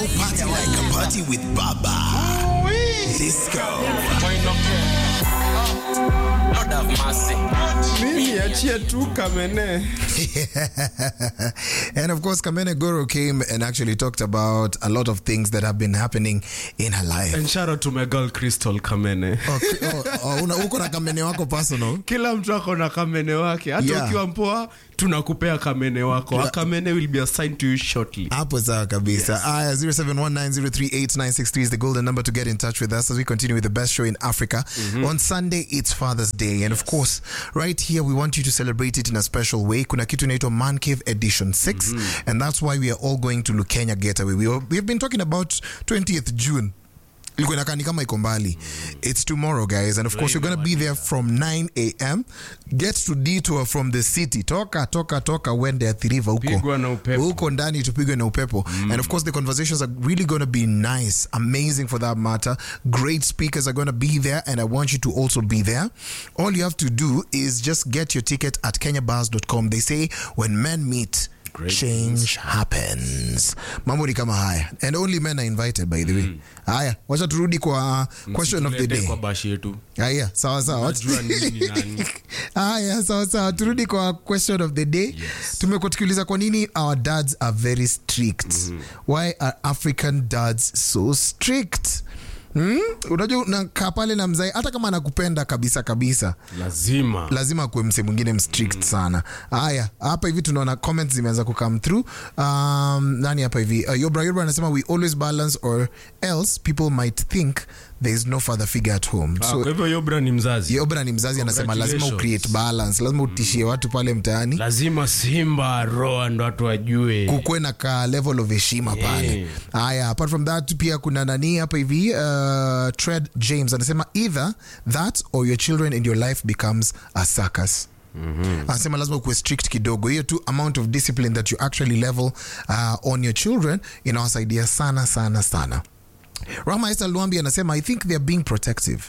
party like a party with Baba. Disco. Lord have mercy. mimi achie tu kamene and of course, Kamene Goro came and actually talked about a lot of things that have been happening in her life. and shout out to my girl crystal kamene Oh, oh, oh, una- uko na kamene wako personal kila mtu ako na kamene wake hata Yeah. ukiwa mpoa tunakupea kamene wako A kamene will be assigned to you shortly hapo sawa kabisa aya 0719038963 is the golden number to get in touch with us as we continue with the best show in africa on sunday it's father's day and of course right here we want you to celebrate it in a special way kuna kitu inaitwa man cave edition 6 and that's why we are all going to lukenya getaway we, are, we have been talking about 20th june ilikuwa inakaa ni kama iko mbali it's tomorrow guys and of course you're gonna be there from 9 am get to detour from the city toka toka toka wende athiriva huko Pigwa na upepo. huko ndani tupigwe na upepo and of course the conversations are really going to be nice amazing for that matter great speakers are going to be there and i want you to also be there all you have to do is just get your ticket at kenyabars.com they say when men meet change happens mambo ni kama haya and only men are invited by the way haya wacha turudi kwa question of the Msituletee day kwa bashi yetu haya sawa sawa Najua nini ni nani. haya sawa sawa turudi kwa question of the day tumekuwa tukiuliza kwa nini our dads are very strict why are african dads so strict Hmm? unajua unakaa pale na mzai hata kama anakupenda kabisa kabisa lazima lazima akuwe mse mwingine mstrict sana haya hapa hivi tunaona comments zimeanza kukam through um, nani hapa hivi uh, yobra yobra anasema we always balance or else people might think there is no father figure at home Ah, so kwa hivyo yobra ni mzazi yobra ni mzazi anasema lazima Congratulations. ucreate balance lazima utishie watu pale mtaani lazima simba roa ndo watu wajue kukuwe na ka level of heshima pale haya apart from that pia kuna nani hapa hivi uh, tred james anasema either that or your children and your life becomes a circus anasema lazima ukuwe strict kidogo hiyo tu amount of discipline that you actually level uh, on your children inawasaidia sana sana sana rahma Esther luambi anasema i think they're being protective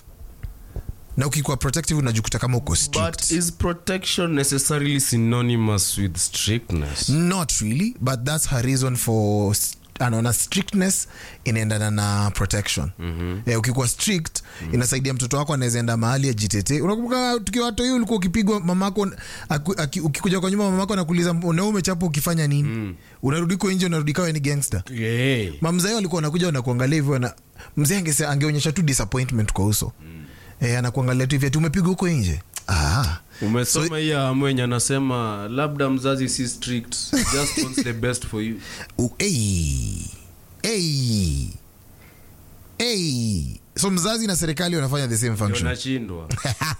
na ukikuwa protective unajikuta kama uko strict but is protection necessarily synonymous with strictness not really but that's her reason for s- anaona strictness inaendana na protection mm-hmm. eh, ukikuwa strict mm-hmm. inasaidia mtoto wako anaweza enda mahali ajitetee unakumbuka tukiwa watoi ulikuwa ukipigwa mamako aku, aki, ukikuja kwa nyuma mamako anakuuliza na umechapa ukifanya nini mm. unarudi ko nje unarudi kawa ni gangster yeah. mamzee walikuwa wanakuja wanakuangalia hivyo na mzee angese angeonyesha tu disappointment kwa uso mm. eh, anakuangalia tu hivi ati umepigwa huko nje ah. umesoma hii ya mwenye anasema labda mzazi si strict just wants the best for you U- hey. Hey. Hey. so mzazi na serikali wanafanya the same function unashindwa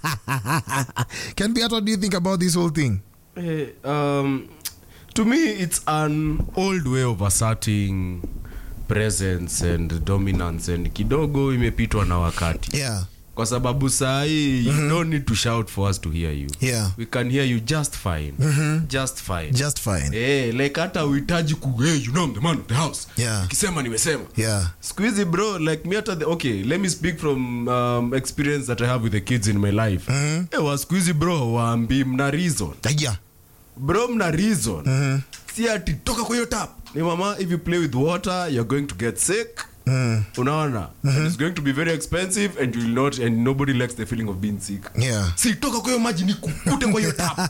can be what do you think about this whole thing Eh, um, to me it's an old way of asserting presence and dominance and kidogo imepitwa na wakati yeah kwa sababu saa hii you don't need to shout for us to hear you Yeah. we can hear you just fine just fine just fine Eh, like hata uhitaji ku hey, you know I'm the man of the house Yeah. ikisema nimesema yeah siku hizi bro like me hata the, okay let me speak from um, experience that i have with the kids in my life mm -hmm. wa siku hizi bro waambi mna reason yeah bro mna reason mm-hmm. si ati toka kwa hiyo tap ni mama if you play with water you're going to get sick mm. unaona mm-hmm. it's going to be very expensive and you will not and nobody likes the feeling of being sick yeah si toka kwa hiyo maji ni kukute kwa hiyo tap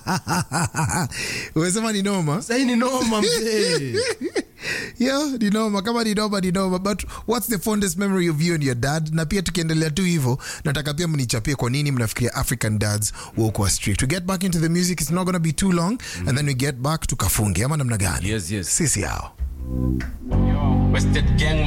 umesema ni noma sahii ni noma mzee yeah ni noma kama ni noma ni noma but what's the fondest memory of you and your dad na pia tukiendelea tu hivyo nataka pia mnichapie kwa nini mnafikiria african dads walkuwa strict to get back into the music it's not gonna be too long and then we get back to kafungi ama namna gani Yes, yes. sisi hao Wasted gang